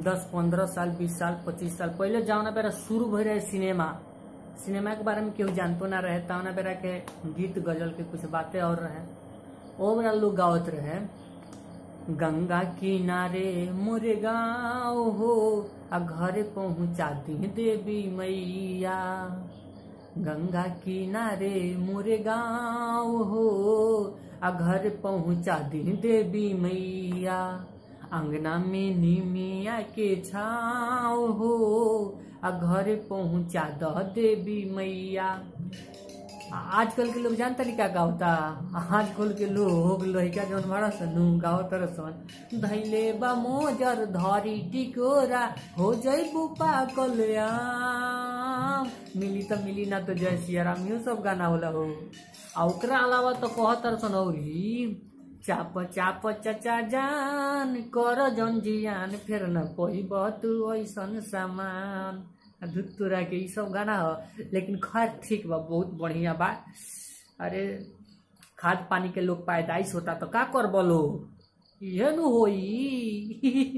दस पंद्रह साल बीस साल पच्चीस साल पहले जौना बेरा शुरू भई रहे सिनेमा सिनेमा के बारे में केहू जानतो ना रहे तौना बेरा के गीत गजल के कुछ बातें और रहे ओ बेरा लोग गावत रहे गंगा किनारे मोरे गाँव हो आ घरे पहुँचा दी देवी मैया गंगा किनारे मोरे गाँव हो आ घर पहुँचा दी देवी मैया अंगना में निमिया के छाव हो आ घर पहुँचा द देवी मैया आजकल के लोग जानता नहीं क्या गावता आजकल के लोग लड़का जौन बड़ा सन गावत सन धैले बा मोजर धरी टिकोरा हो जैबू पाकल आम मिली त मिली ना तो जय सिया राम यो सब गाना होला हो आ ओकरा अलावा तो कहतर सन औरी चाप चाप चचा जान कर जन जियान फिर न कोई बहुत ऐसन सामान धुतुरा के ई सब गाना हो लेकिन खैर ठीक बा बहुत बढ़िया बा अरे खाद पानी के लोग पैदाइश होता तो का कर बोलो ये नु होई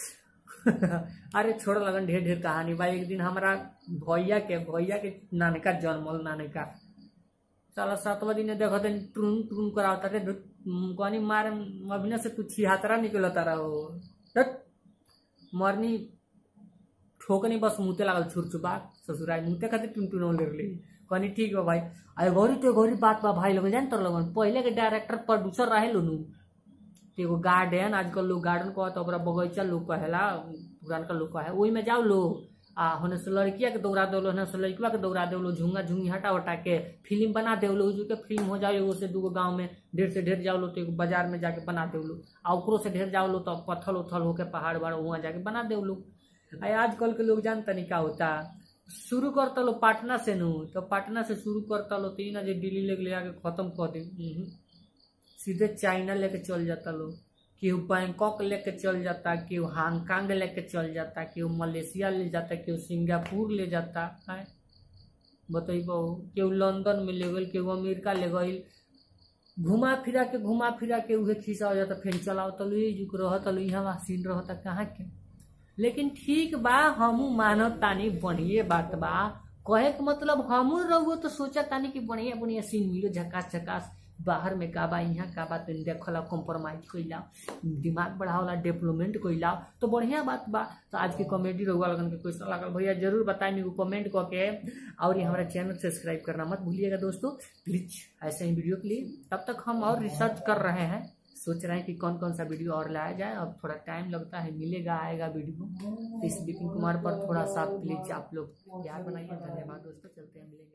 अरे छोड़ लगन ढेर ढेर कहानी बा एक दिन हमारा भैया के भैया के नानका जन्मल नानका साला सातवा दिन देखो तो टून टून करावता रे कहनी मार अभिनय से तू छिहत्तरा निकलता रहो हट। मरनी ठोकनी बस मुते लागल छुरछुपा ससुराल मुते खातिर टुनटुन ले रही कहनी ठीक बा भाई अरे गौरी तो गौरी बात बा भाई लोग जान तर लोगन पहले के डायरेक्टर प्रोड्यूसर रहे लोनु तो एगो गार्डन आजकल लोग गार्डन कहता ओकरा बगीचा लोग कहेला पुरानका लोग कहे ओही में जाओ लो आ होने से लड़किया के दौड़ा दो होने से लड़किया के दौड़ा दो झुंगा झुंगी हटा उटा के फिल्म बना दे लो के फिल्म हो जाओ एगो से दूगो गांव में ढेर से ढेर जाओ लो तो एगो बाजार में जाके बना दे लो आ ओकरो से ढेर जाओ लो तो पत्थल उथल होके पहाड़ वहाड़ वहाँ जाके बना दे लो आ आजकल के लोग जानता नहीं क्या होता शुरू करता लो पटना से नु तो पटना से शुरू करता लो तो ई ना जो दिल्ली लेके ले आके खत्म कर दे उहुं। सीधे चाइना लेके चल जाता लोग केहू बैंकॉक लेके चल जाता केहू हांगकांग लेके चल जाता केहू मलेशिया ले जाता केहू सिंगापुर ले जाता है बतैबो केहू लंदन में ले गई केहू अमेरिका ले गई घुमा फिरा के घुमा फिरा के उहे खिसा हो जाता फिर चलाओ तलु ये जुक रह तलु यहाँ सीन रहता कहाँ के लेकिन ठीक बा हमू मानव तानी बढ़िए बात बा कहे के मतलब हमू रहुओ तो सोचा तानी कि बढ़िया बढ़िया सीन मिलो झकास झकास बाहर में का बा यहाँ का बा तनी देखला कॉम्प्रोमाइज कइला दिमाग बढ़ावला डेवलपमेंट कइला तो बढ़िया बात बा तो आज के कॉमेडी रहुआ लगन के क्वेश्चन लागल भैया जरूर बताएं एगो कमेंट कऽ के और ये हमारा चैनल सब्सक्राइब करना मत भूलिएगा दोस्तों प्लीज ऐसे ही वीडियो के लिए तब तक हम और रिसर्च कर रहे हैं सोच रहे हैं कि कौन कौन सा वीडियो और लाया जाए अब थोड़ा टाइम लगता है मिलेगा आएगा वीडियो तो इस विपिन कुमार पर थोड़ा सा प्लीज आप लोग प्यार बनाइए धन्यवाद दोस्तों चलते हैं मिलेंगे